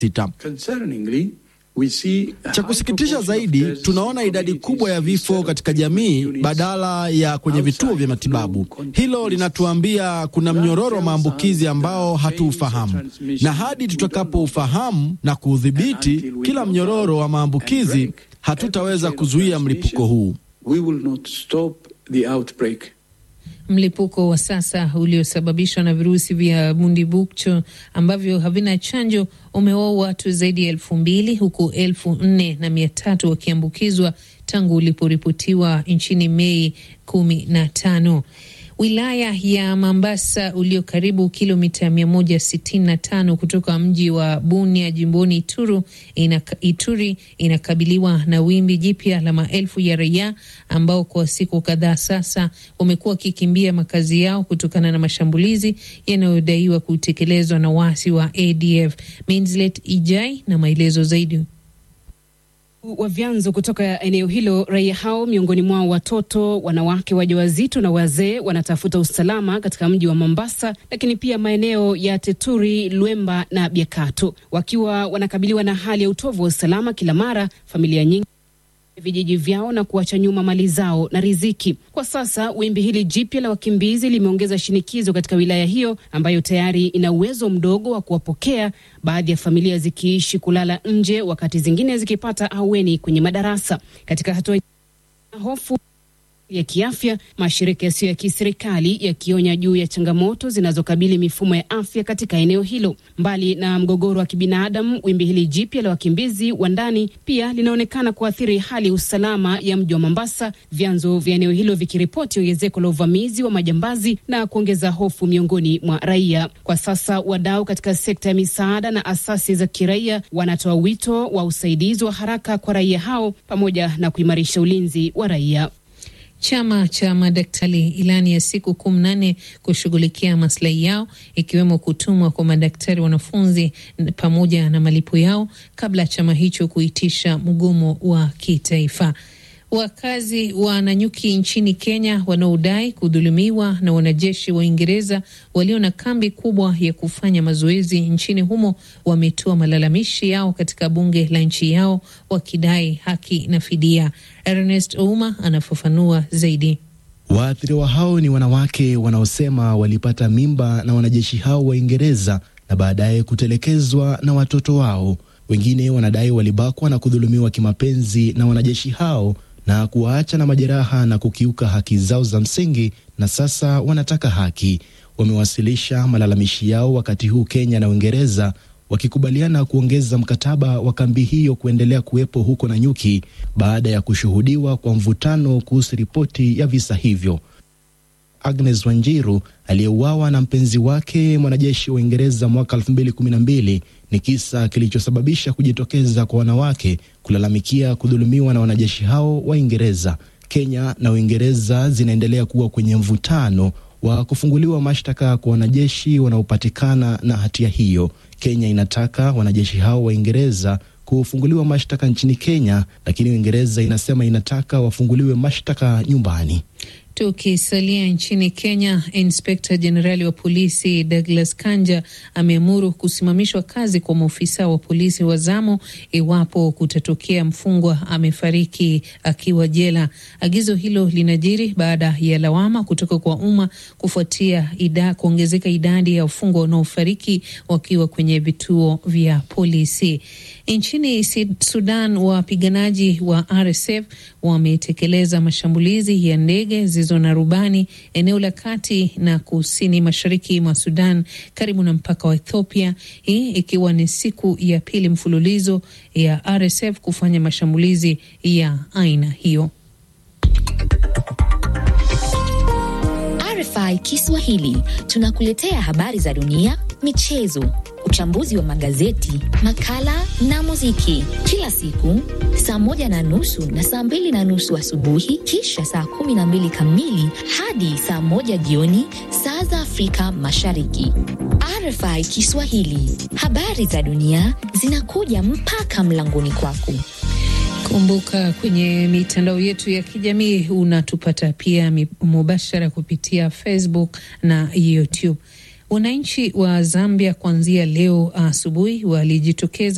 sita. Cha kusikitisha zaidi, tunaona idadi kubwa ya vifo katika jamii badala ya kwenye vituo vya matibabu. Hilo linatuambia kuna mnyororo wa maambukizi ambao hatuufahamu, na hadi tutakapoufahamu na kuudhibiti kila mnyororo wa maambukizi, hatutaweza kuzuia mlipuko huu. Mlipuko wa sasa uliosababishwa na virusi vya Bundibugyo ambavyo havina chanjo umewaua watu zaidi ya elfu mbili huku elfu nne na mia tatu wakiambukizwa tangu uliporipotiwa nchini Mei kumi na tano. Wilaya ya Mambasa ulio karibu kilomita 165 kutoka mji wa Bunia jimboni Ituru, ina, Ituri inakabiliwa na wimbi jipya la maelfu ya raia ambao kwa siku kadhaa sasa wamekuwa wakikimbia makazi yao kutokana na mashambulizi yanayodaiwa kutekelezwa na waasi wa ADF. Minslet Ijai na maelezo zaidi wa vyanzo kutoka eneo hilo. Raia hao miongoni mwao watoto, wanawake wajawazito na wazee wanatafuta usalama katika mji wa Mombasa, lakini pia maeneo ya Teturi, Lwemba na Biakato, wakiwa wanakabiliwa na hali ya utovu wa usalama kila mara. Familia nyingi vijiji vyao na kuacha nyuma mali zao na riziki. Kwa sasa wimbi hili jipya la wakimbizi limeongeza shinikizo katika wilaya hiyo ambayo tayari ina uwezo mdogo wa kuwapokea, baadhi ya familia zikiishi kulala nje, wakati zingine zikipata ahueni kwenye madarasa. Katika hatua hofu ya kiafya, mashirika yasiyo ya kiserikali yakionya juu ya changamoto zinazokabili mifumo ya afya katika eneo hilo. Mbali na mgogoro wa kibinadamu, wimbi hili jipya la wakimbizi wa ndani pia linaonekana kuathiri hali ya usalama ya mji wa Mombasa, vyanzo vya eneo hilo vikiripoti ongezeko la uvamizi wa majambazi na kuongeza hofu miongoni mwa raia. Kwa sasa, wadau katika sekta ya misaada na asasi za kiraia wanatoa wito wa usaidizi wa haraka kwa raia hao pamoja na kuimarisha ulinzi wa raia. Chama cha madaktari ilani ya siku kumi na nne kushughulikia maslahi yao ikiwemo kutumwa kwa madaktari wanafunzi pamoja na malipo yao kabla ya chama hicho kuitisha mgomo wa kitaifa. Wakazi wa Nanyuki nchini Kenya wanaodai kudhulumiwa na wanajeshi wa Uingereza walio na kambi kubwa ya kufanya mazoezi nchini humo wametoa malalamishi yao katika bunge la nchi yao wakidai haki na fidia. Ernest Ouma anafafanua zaidi. Waathiriwa hao ni wanawake wanaosema walipata mimba na wanajeshi hao wa Uingereza na baadaye kutelekezwa na watoto wao. Wengine wanadai walibakwa na kudhulumiwa kimapenzi na wanajeshi hao na kuwaacha na majeraha na kukiuka haki zao za msingi, na sasa wanataka haki. Wamewasilisha malalamishi yao wakati huu Kenya na Uingereza wakikubaliana kuongeza mkataba wa kambi hiyo kuendelea kuwepo huko Nanyuki baada ya kushuhudiwa kwa mvutano kuhusu ripoti ya visa hivyo. Agnes Wanjiru aliyeuawa na mpenzi wake mwanajeshi wa Uingereza mwaka 2012 ni kisa kilichosababisha kujitokeza kwa wanawake kulalamikia kudhulumiwa na wanajeshi hao wa Uingereza. Kenya na Uingereza zinaendelea kuwa kwenye mvutano wa kufunguliwa mashtaka kwa wanajeshi wanaopatikana na hatia hiyo. Kenya inataka wanajeshi hao wa Uingereza kufunguliwa mashtaka nchini Kenya, lakini Uingereza inasema inataka wafunguliwe mashtaka nyumbani. Tukisalia nchini Kenya, inspekta jenerali wa polisi Douglas Kanja ameamuru kusimamishwa kazi kwa maofisa wa polisi wa zamu iwapo kutatokea mfungwa amefariki akiwa jela. Agizo hilo linajiri baada ya lawama kutoka kwa umma kufuatia ida, kuongezeka idadi ya wafungwa wanaofariki wakiwa kwenye vituo vya polisi. Nchini Sudan, wapiganaji wa RSF wametekeleza mashambulizi ya ndege zilizo na rubani eneo la kati na kusini mashariki mwa Sudan karibu na mpaka wa Ethiopia, hii ikiwa ni siku ya pili mfululizo ya RSF kufanya mashambulizi ya aina hiyo. RFI Kiswahili tunakuletea habari za dunia, michezo, uchambuzi wa magazeti, makala na muziki kila siku saa moja na nusu na saa mbili na nusu asubuhi, kisha saa kumi na mbili kamili hadi saa moja jioni saa za Afrika Mashariki. RFI Kiswahili, habari za dunia zinakuja mpaka mlangoni kwako. Kumbuka kwenye mitandao yetu ya kijamii unatupata pia mubashara kupitia Facebook na YouTube. Wananchi wa Zambia kuanzia leo asubuhi walijitokeza